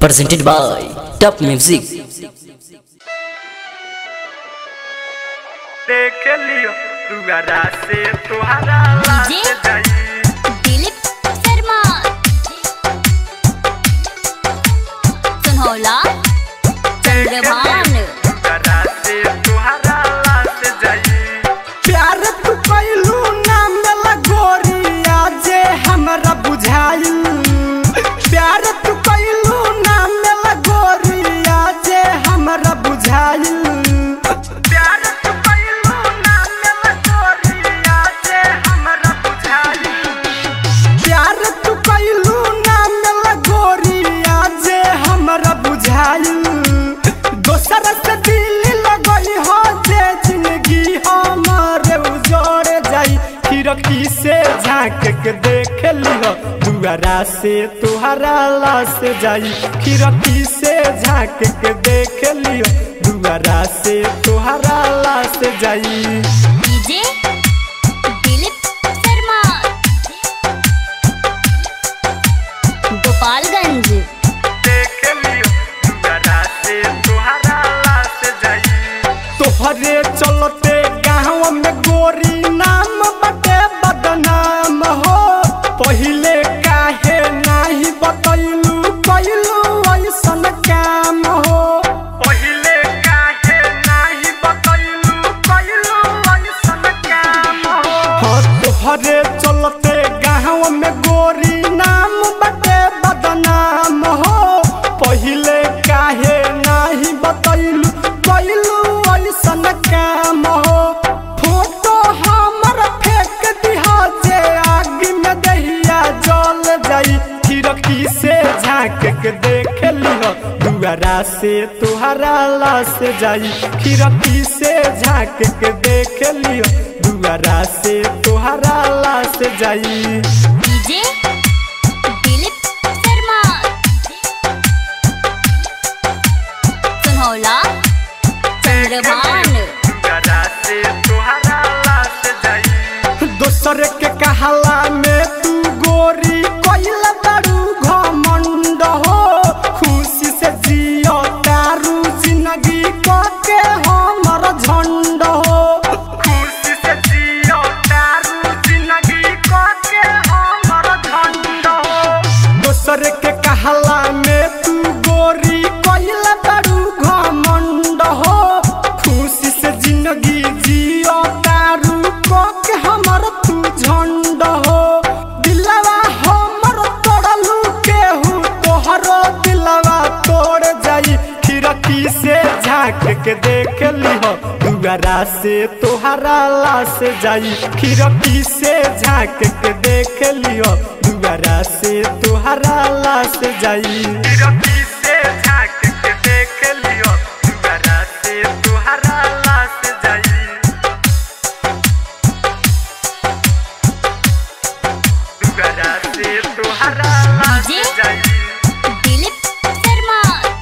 presented by Top Music. देख लियो दुआरा से तुहरा लाश डीजे? जाई दिलीप शर्मा सुनहोला चंद्रभान दुआरा से तुहरा लाश जाई प्यार तू कैलू नाम लगोरिया जे हमरा बुझाइल प्यार तू कैलू नाम लगोरिया जे हमरा बुझाइल प्यार तू कैलू नाम लगोरिया जे हमरा बुझाई प्यार तू कैलू नाम लगोरिया जे हमरा बुझाइल दोसर से दिल लगई हो जे जिंदगी हमारे उजड़ जाई खिड़की से झांक के देख लिहो दुआरा से तुहरा लाश जाई खिड़की से झांक के देख लियो दुआरा से तुहरा लाश जाई डीजे दिलीप शर्मा गोपालगंज देख लियो दुआरा से तुहरा लाश जाई तोहरे चलते गाँव में गोरी नाम बटे बदनाम हो पहिले काहे नाही बतैलू कैलू ऐसन काम हो पहिले काहे नाही बतैलू कैलू ऐसन काम हो हाँ तोहरे चलते गाँव में गोरी नाम बटे बदनाम हो पहिले काहे नाही बतैलू कैलू ऐसन काम हो फोटो हमर फेंक दिहा जे आग में दहिया जल जाई खिड़की से झांक के देख लिहो दुआरा से तुहरा लाश जाई खिड़की से झांक के देख लियो दुआरा से तुहरा लाश जाई डीजे दिलीप शर्मा सुनहोला चंद्रभान दुआरा से तुहरा लाश जाई दोसर के कहला में तू गोरी कोइल बड़ू घमंड हो खुशी से जियो तारू जिंदगी को के हमर झंड हो खुशी से जियो तारू जिंदगी को के हमर झंड हो दोसर के कहला में तू गोरी कोइल बड़ू घमंड हो खुशी से जिंदगी जियो तारू को के हमर तू झंड हो दिलवा हमर तोड़लू केहू तोहरो दिलवा तोड़ जाई खिड़की से झांक के देख लिहो दुआरा से तोहरा लाश जाई खिड़की से झांक के देख लियो दुआरा से तोहरा लाश जाई खिड़की से झांक के देख लियो दुआरा से तुहरा लाश जाई दुआरा से तुहरा लाश डीजे? जाई दिलीप शर्मा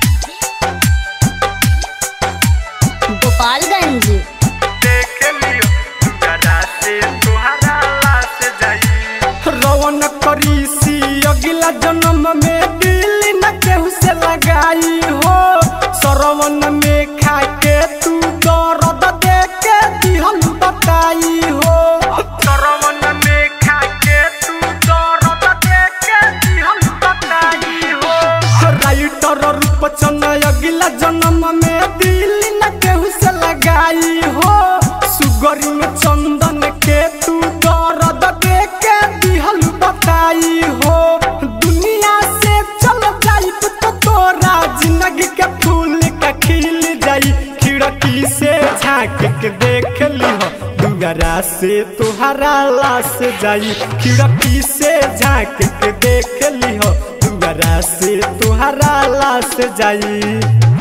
गोपालगंज देख लियो दुआरा से तुहरा लाश जाई रवन करी सी अगला जन्म में दिल न केहू से लगाई हो सरवन में खा के तू दर्द दे के दिहल बताई हो सरवन में खा के तू दर्द देख के दिहल बताई हो राइटर रूप चन अगला जन्म में दिल न केहू से लगाई हो सुगरी में चंदन के तू दर्द दे के दिहल बताई हो दुनिया से चल जाई तो तोरा जिंदगी के फूल का खिल जाई खिड़की से झांक के देख लिहो दुआरा से तुहरा लाश जाई खिड़की से झांक के देख लिहो दुआरा से तुहरा लाश जाई